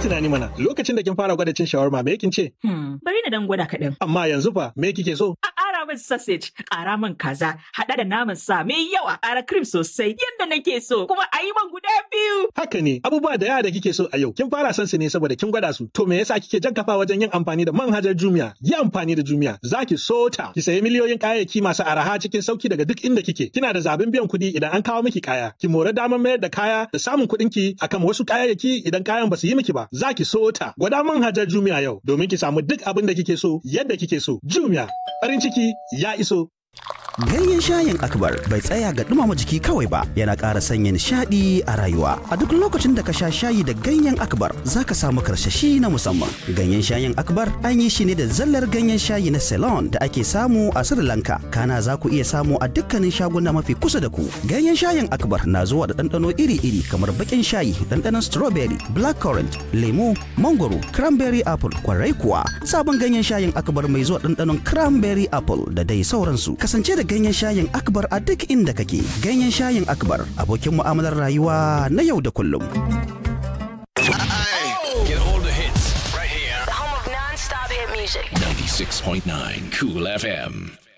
tunani mana lokacin da kin fara gwada cin shawarma me kin ce? Hmm, bari na dan gwada kaɗan. Amma yanzu fa me kike so? A ƙara min sausage, ƙara min kaza, haɗa da naman sa mai yawa, ƙara cream sosai yadda nake so, kuma a yi man guda biyu. Haka ne, abubuwa da yawa da kike so a yau, kin fara son su ne saboda kin gwada su. To me yasa kike jan kafa wajen yin amfani da manhajar Jumia? Yi amfani da Jumia, za ki so ta. Ki sayi miliyoyin kayayyaki masu araha cikin sauki daga duk inda kike. Kina da zaɓin biyan kuɗi idan an kawo miki kaya. Ki more damar mayar da kaya da samun kuɗin ki akan wasu kayayyaki idan kayan ba su yi miki ba. Za ki so ta. Gwada manhajar Jumia yau domin ki samu duk abin da kike so yadda kike so. Jumia, farin ciki ya iso. Ganyen shayin akbar bai tsaya ga dumama jiki kawai ba yana ƙara sanya nishaɗi a rayuwa. A duk lokacin da ka sha shayi da ganyen akbar za ka samu karsashi na musamman. Ganyen shayin akbar an yi shi ne da zallar ganyen shayi na Ceylon da ake samu a Sri Lanka. Kana za ku iya samu a dukkanin shaguna mafi kusa da ku. Ganyen shayin akbar na zuwa da ɗanɗano iri-iri kamar baƙin shayi, ɗanɗanon strawberry, blackcurrant, lemu, mangoro, cranberry apple, kwarai kuwa. Sabon ganyen shayin akbar mai zuwa ɗanɗanon cranberry apple da dai sauransu. Kasance da ganyen shayin akbar a duk inda kake ganyen shayin akbar abokin mu'amalar rayuwa na yau da kullum Get all the hits right here. The home of non-stop hit music. 96.9 Cool FM.